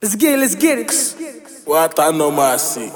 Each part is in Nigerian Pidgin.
Let's get it, let's get it. What I know my see.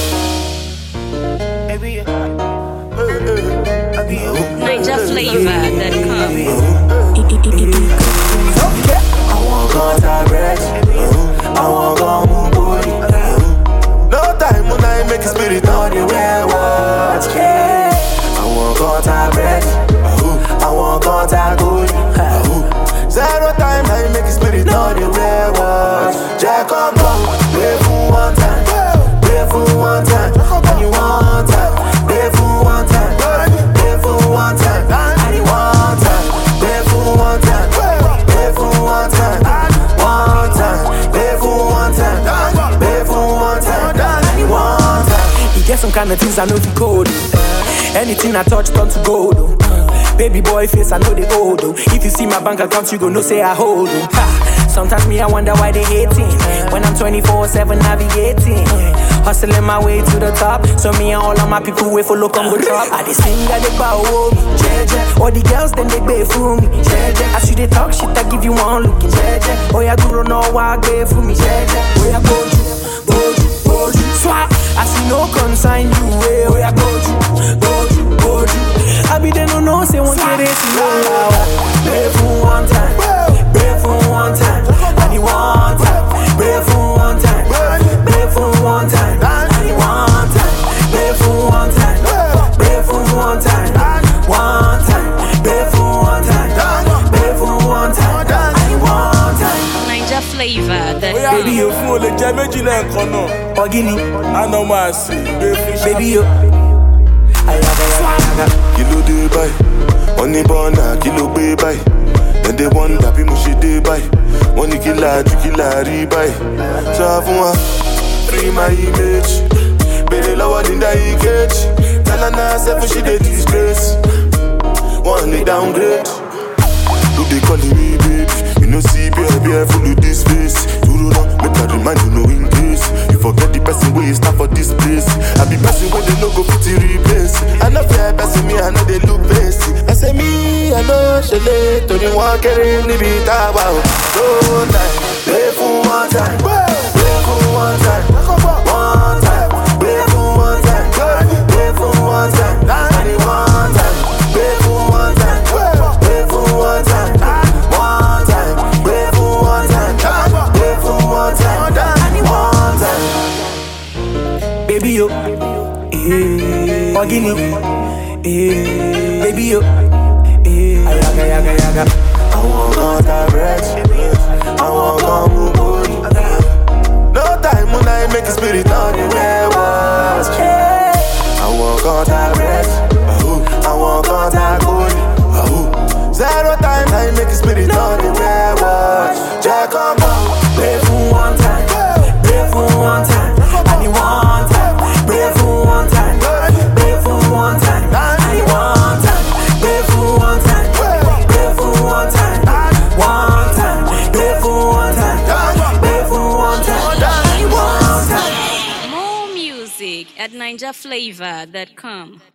NigerFlavor.com. contact bread. I want go move booty. No time when I make a spirit on the way watch. I want contact bread. I want contact booty. Zero time I make a spirit on the way watch. Jack on go, play for one time, play for one time, and you one time, play for one time, play for one time, and you one time, play for one time, play for one time, one time, play for one time, play for one time, and you one time. You get some kind of things I know the code. oh. Anything I touch turn to gold. oh. Baby boy face, I know they old. oh. If you see my bank account, you go know say I hold. oh. Ha. Sometimes me, I wonder why they hating. When I'm 24 7 navigating. Hustling my way to the top. So me and all of my people wait for look on go drop. I they sing that they bow oh, me. Jeje. All the girls then they pay for me. Jeje. As you they talk shit, I give you one look. Jeje. Oh yeah, guru no why pay for me. Jeje. Oh yeah, go you, go you, go you. Swap. I see no consign you. eh. Oh yeah, go you, go you, go you. I be they no know say one get it. Pay for one time. Pay for one time. I need one time. Pay for one time. Pay for one time. I need one time. Pay for one time. Pay for one time. One time. Pay for one time. Pay for one time. I need one time. Bóyá Baby, you- fún olè jẹ méjì lẹ́ẹ̀kan náà. Ogini, Àná máa sì gbé fún ṣá. baby, you. Ayaga, ayaga. kí ló dé báyìí wọ́n ní bọ́ọ̀nà kí ló gbé báyìí ẹ̀ndẹ̀ wọ́n dà bí mo ṣe dé báyìí wọ́n ní kí láàjú kí láàrí báyìí sọ fún wa free my image béèrè lọ́wọ́ linda ikeji tẹ́lánà sẹ́fún ṣì dé disgrace wọ́n lè downgrade who dey call me baby you know see bear bear full of this face dúró náà make i remind you no in case you forget the person wey stand for this place i be person wey dey no go fit replace i no fear person me i no dey look face ẹsẹ̀ mi i no ṣẹlẹ̀ torí wọ́n kéré níbi tá a wà o so time play fún one time play fún one time one time play fún one time play fún one time i need one time play fún one time play fún one time one time play fún one time play fún one time i need one time. baby yo. Eh, Ogini, eh, baby yo. Eh, ayaga, ayaga, ayaga. I want contact bread. I want come move booty. No time when I make a spirit on the way was. I want contact bread. I want contact booty. Zero time I make a spirit on the way was. Jack on Pray for one time, pray for one time. I need one time, pray for one time, pray for one time. I need one time, pray for one time, pray for one time, one time, pray for one time, pray for one time. I need one time. More music at NigerFlavor.com.